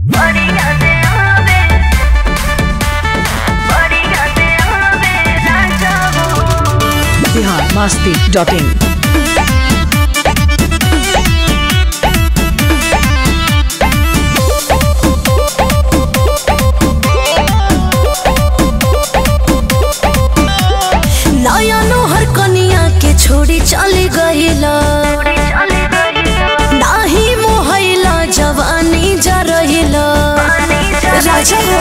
बढ़िया से आवे बढ़िया से आवे राजा हो बिहार मस्ती डॉट इन नया नोहर कनिया के छोड़ी चली गईला नाही मोहैला जवानी जा रहिला राजा हो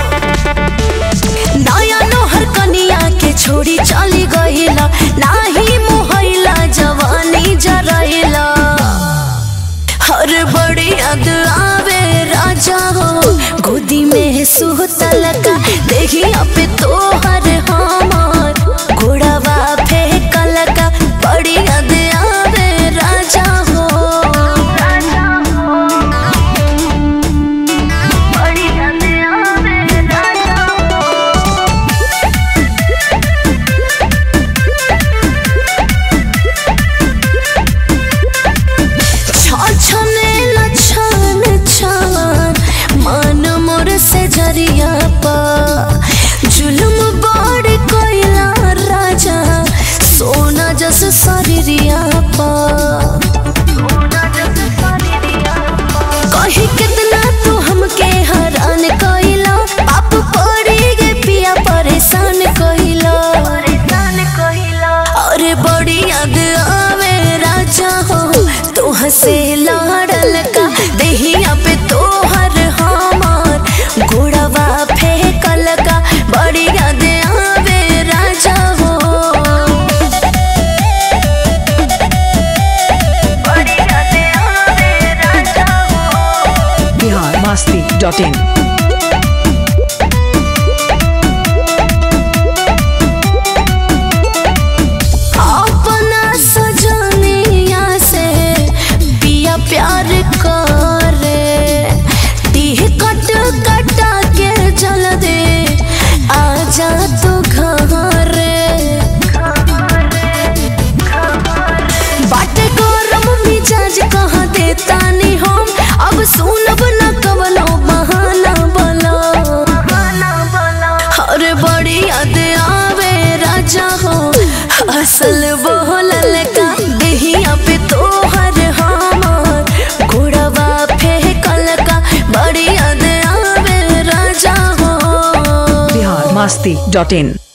नया नोहर कनिया के छोड़ी चली गईला नाही मोहैला जवानी जा रहिला हर बड़ी याद आवे राजा हो गोदी में सुतल का देखी पे तोहर हमार घोड़ावा फेंकल का बड़ी याद आवे राजा हो बढ़िया से आवे राजा हो छछने न छन छन मन मोर से जरिया पा जुलम बड़ कोइला राजा सोना जस शरीरिया पा कही कितना तू हमके हरान कइला पाप पड़ी गे पिया परेशान कइला परेशान कहिला अरे बड़ी याद आवे राजा हो तो हसे लाड़ल का देहिया पे तोहर हमार घोड़वा फेंकल का बड़ी याद आवे राजा हो बढ़िया से आवे राजा हो बिहार मस्ती डॉट इन अपना सजनिया से पिया प्यार करे टीह कट कटा के चल दे आजा तो घरे बाटे गरम मिजाज कहाँ देता नी हम अब सुनब न कवनो बहाना बोलो गाना बोला अरे बड़ी याद आवे राजा हो असल बोलल का देहिया पे तोहर हमार घोड़वा फेंकल का बड़ी याद आवे राजा हो बिहार मस्ती डॉट इन